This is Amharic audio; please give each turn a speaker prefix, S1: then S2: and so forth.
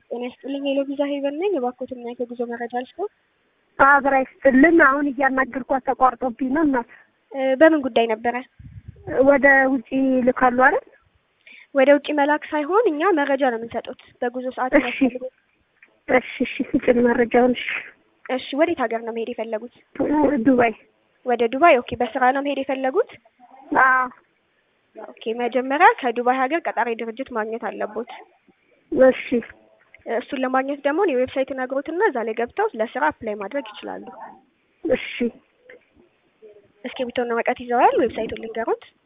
S1: ጤና ይስጥልኝ ሄሎ ቪዛ ሄቨን ነኝ። እባክዎትና የጉዞ መረጃ ልስጥዎ?
S2: አብራ ይስጥልን። አሁን እያናገርኳት ተቋርጦብኝ ነው እናት።
S1: እ በምን ጉዳይ ነበረ?
S2: ወደ ውጪ ልካሉ አይደል?
S1: ወደ ውጭ መላክ ሳይሆን እኛ መረጃ ነው የምንሰጡት በጉዞ ሰዓት
S2: እሺ
S1: የሚያስፈልጉት።
S2: እሺ እሺ ስጭን መረጃውን። እሺ
S1: እሺ ወዴት ሀገር ነው መሄድ የፈለጉት?
S2: ዱባይ።
S1: ወደ ዱባይ። ኦኬ በስራ ነው መሄድ የፈለጉት?
S2: አዎ
S1: ኦኬ መጀመሪያ ከዱባይ ሀገር ቀጣሪ ድርጅት ማግኘት አለቦት።
S2: እሺ
S1: እሱን ለማግኘት ደግሞ እኔ ዌብሳይት ነግሮትና እዛ ላይ ገብተው ለስራ አፕላይ ማድረግ ይችላሉ።
S2: እሺ
S1: እስክሪብቶና ወረቀት ይዘዋል? ዌብሳይቱን ልንገሩት።